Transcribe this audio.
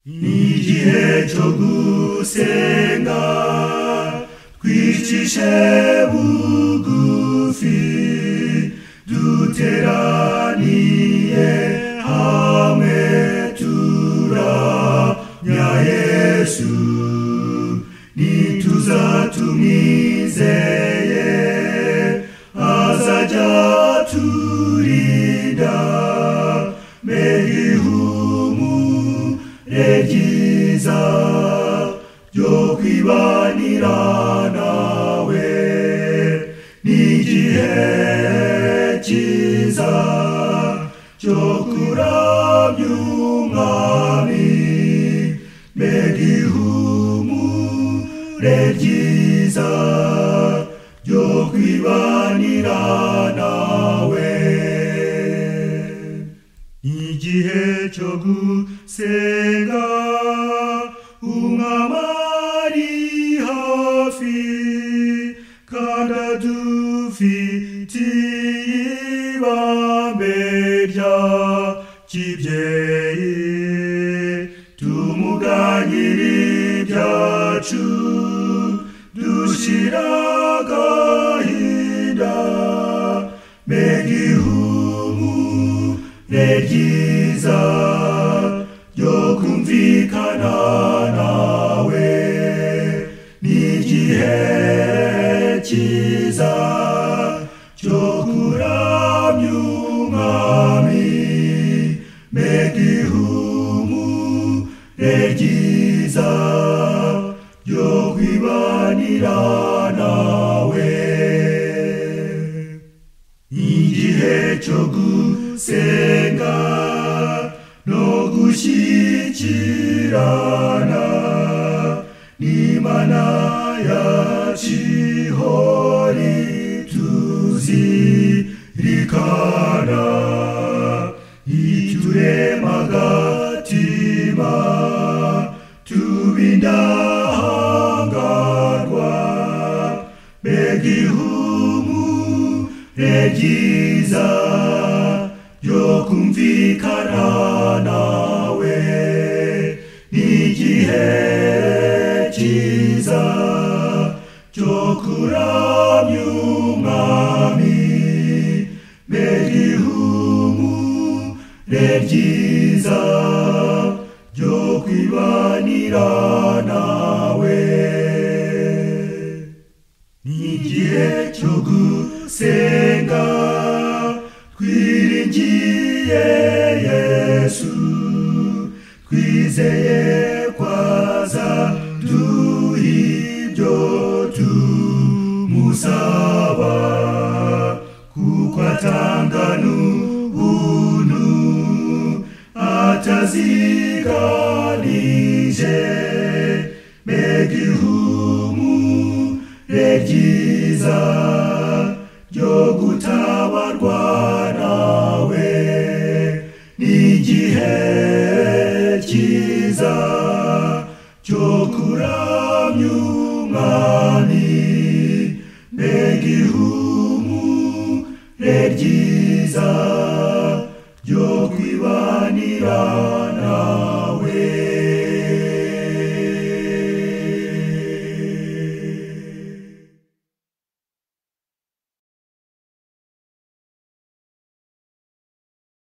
igihe cyo gusenga twicishe bugufi duteraniye hamwe turamya yesu tumizeye azajya turinda mbega ihumure ryiza ryo kwibanira nawe n'igihe cyiza cyo kuramya umwami mbega ihumure ryiza ryo kwibanira nawe igihe cyo gusenga umwami ari hafi kandi adufitiye ibambe rya kibyeyi tumuganyira ibyacu dushyira agahinda mbega ihumure ryiza ryo kumvikana nawe n'igihe cyiza cyo kuramya umwami mbega ihumure ryiza ryo kwibanira nawe igihe cyo gusenga no gushyikirana n'imana ya kihori tuzirikana ituremagatima tubindahangarwa mbega ihumure ryiza ryo kumvikana nawe n'igihe cyiza cyo kuramya umwami mbega ihumure ryiza ryo kwibanira nawe n'igihe cyo gusenga twiringiye yesu twizeye kwaza duha ibyo tumusaba kuko atanga n'ubuntu ataziganije mbega ihumure ryiza ryo gutabarwa nawe n'igihe cyiza cyo kuramya umwami mbega ihumure ryiza ryo kwibanira